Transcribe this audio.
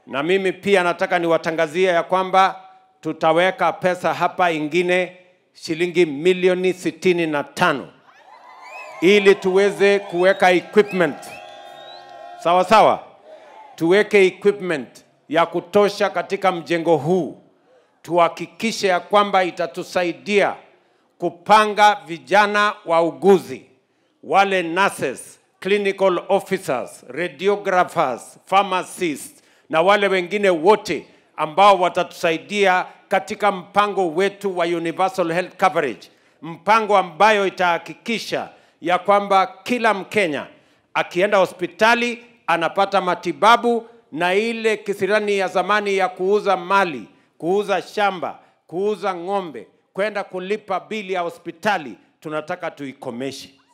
na mimi pia nataka niwatangazie ya kwamba tutaweka pesa hapa ingine shilingi milioni sitini na tano ili tuweze kuweka equipment sawa sawa, tuweke equipment ya kutosha katika mjengo huu, tuhakikishe ya kwamba itatusaidia kupanga vijana wauguzi, wale nurses, clinical officers, radiographers, pharmacists na wale wengine wote ambao watatusaidia katika mpango wetu wa universal health coverage, mpango ambayo itahakikisha ya kwamba kila Mkenya akienda hospitali anapata matibabu na ile kisirani ya zamani ya kuuza mali, kuuza shamba, kuuza ng'ombe, kwenda kulipa bili ya hospitali tunataka tuikomeshe.